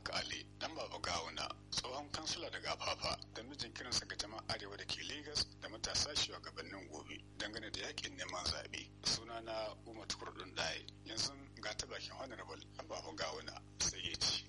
ishaq ali dan baba gawuna tsohon kansila daga afafa da mijin kiransa ga jama'a arewa da ke Legas da matasa shugabannin gobe dangane da yakin neman zaɓe suna na umar tukurdun daye yanzu ga ta bakin honorable baba gawuna sai ya ci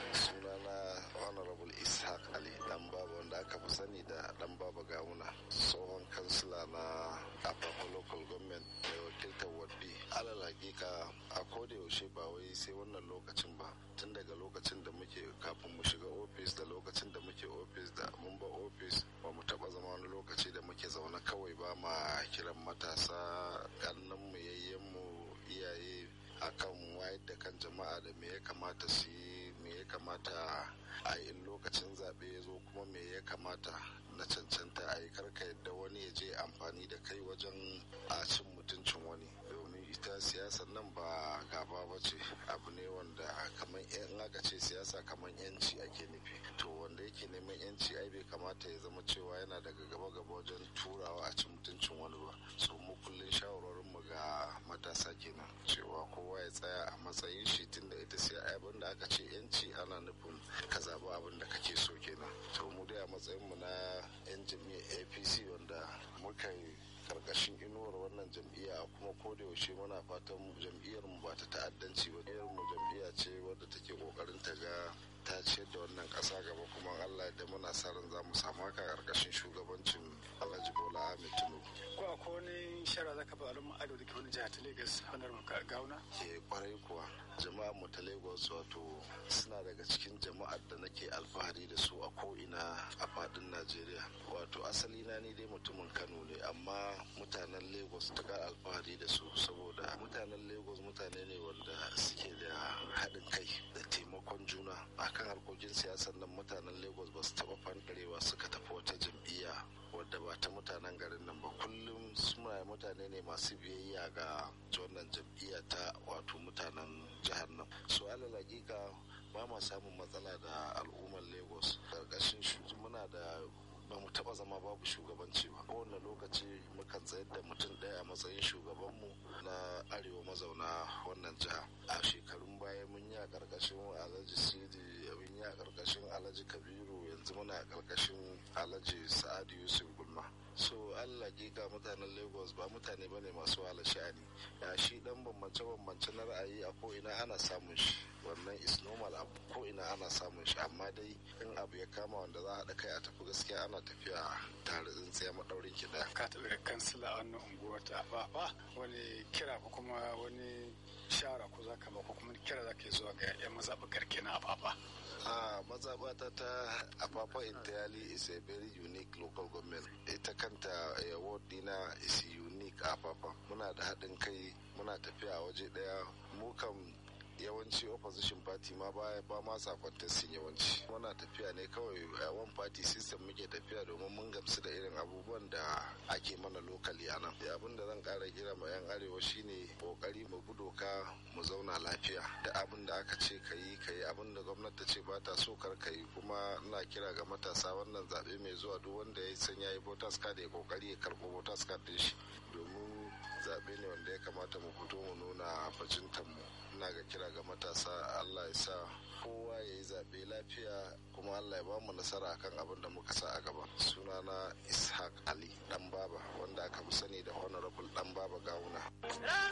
sunana honorable ishaq ali dan baba wanda aka fi sani da dan baba gawuna tsohon kansila na afafa local government mai wakiltar wadbi alal hakika a koda yaushe ba wai sai wannan lokacin ba tun daga lokacin da muke kafin mu shiga ofis da lokacin da muke ofis da mun ba ofis ba mu taba zama wani lokaci da muke zaune kawai ba ma kiran matasa kannan mu yayyen mu iyaye akan wayar da kan jama'a da me ya kamata su yi me ya kamata a yi lokacin zaɓe ya zo kuma me ya kamata na cancanta a yi karka yadda wani ya je amfani da kai wajen a cin mutuncin wani domin ita siyasar nan ba gaba ba ce abu ne wanda kamar yan aka ce siyasa kamar yanci ake nufi to wanda yake neman yanci ai bai kamata ya zama cewa yana daga gaba gaba wajen turawa a cin mutuncin wani ba so mu kullum shawarorin mu ga matasa kenan cewa kowa ya tsaya a matsayin shi tunda ita sai abin da aka ce yanci ana nufin ka zaɓi abin da kake so kenan to mu dai a matsayin mu na yan jam'iyyar apc wanda muka yi karkashin inuwar wannan jam'iyya kuma ko da yaushe muna fatan jam'iyyar mu ba ta ta'addanci ba jam'iyyar mu jam'iyya ce wadda take kokarin ta ga ta ciyar da wannan kasa gaba kuma Allah da muna sa ran za mu samu haka karkashin shugabancin Alhaji Bola Ahmed Tinubu ko akwai wani shara zaka ba al'umma ado da ke wani jihar ta Lagos honorable gawuna ke kwarai kuwa jama'ar mu ta Lagos wato suna daga cikin jama'ar da nake alfahari da su a ko'ina a fadin Najeriya wato asali na ni dai mutumin Kano ne amma mutanen Lagos ta ga alfahari da su saboda mutanen Lagos mutane ne wanda suke da haɗin kai da taimakon juna akan harkokin siyasar nan mutanen Lagos ba su taɓa fanɗarewa suka tafi wata jam'iyya wadda ba ta mutanen garin nan ba kullum suna mutane ne masu biyayya ga wannan jam'iyya ta wato mutanen jihar nan su alal hakika ba ma samun matsala da al'ummar lagos karkashin muna da ba mu taba zama babu shugabanci ba kowane lokaci mukan tsayar da mutum ɗaya a matsayin shugabanmu na arewa mazauna wannan jiha a shekarun baya mun yi a karkashin alhaji sidi mun yi a karkashin alhaji kabiru yanzu muna a karkashin alhaji sa'adu yusuf gulma so allah ga mutanen lagos ba mutane bane masu wahala sha'ani ya shi dan bambance bambance na ra'ayi a ko ina ana samun shi wannan is normal abu ko ina ana samun shi amma dai in abu ya kama wanda za a haɗa kai a tafi gaskiya ana tafiya tare tsintsiya maɗaurin ki ɗaya. ka taɓa kansila a wannan unguwar ta afafa wani kira ko kuma wani shara ko za ka ba ko kuma kira za ka yi zuwa ga 'yan mazaɓa garke na afafa. a mazabata ta afafa intiyali is a very unique local government ita kanta award dina is unique afafa muna da haɗin kai muna tafiya waje ɗaya mu kam yawanci opposition party ma ba ba ma sa contesting yawanci muna tafiya ne kawai a one party system muke tafiya domin mun gamsu da irin abubuwan da ake mana lokali a nan abin da zan kara kira ma yan arewa shine kokari mu bi doka mu zauna lafiya da abin da aka ce ka yi ka yi abin da gwamnati ta ce ba ta so kar ka yi kuma ina kira ga matasa wannan zaɓe mai zuwa duk wanda ya san ya yi voters card ya kokari ya karɓo voters card din shi domin zaɓe ne wanda ya kamata mu fito mu nuna bajintan mu ina ga kira ga matasa Allah ya sa kowa ya yi zaɓe lafiya kuma Allah ya ba mu nasara akan abin da muka sa a gaba sunana ishaq ali dan baba wanda aka fi sani da honorable dan baba gawuna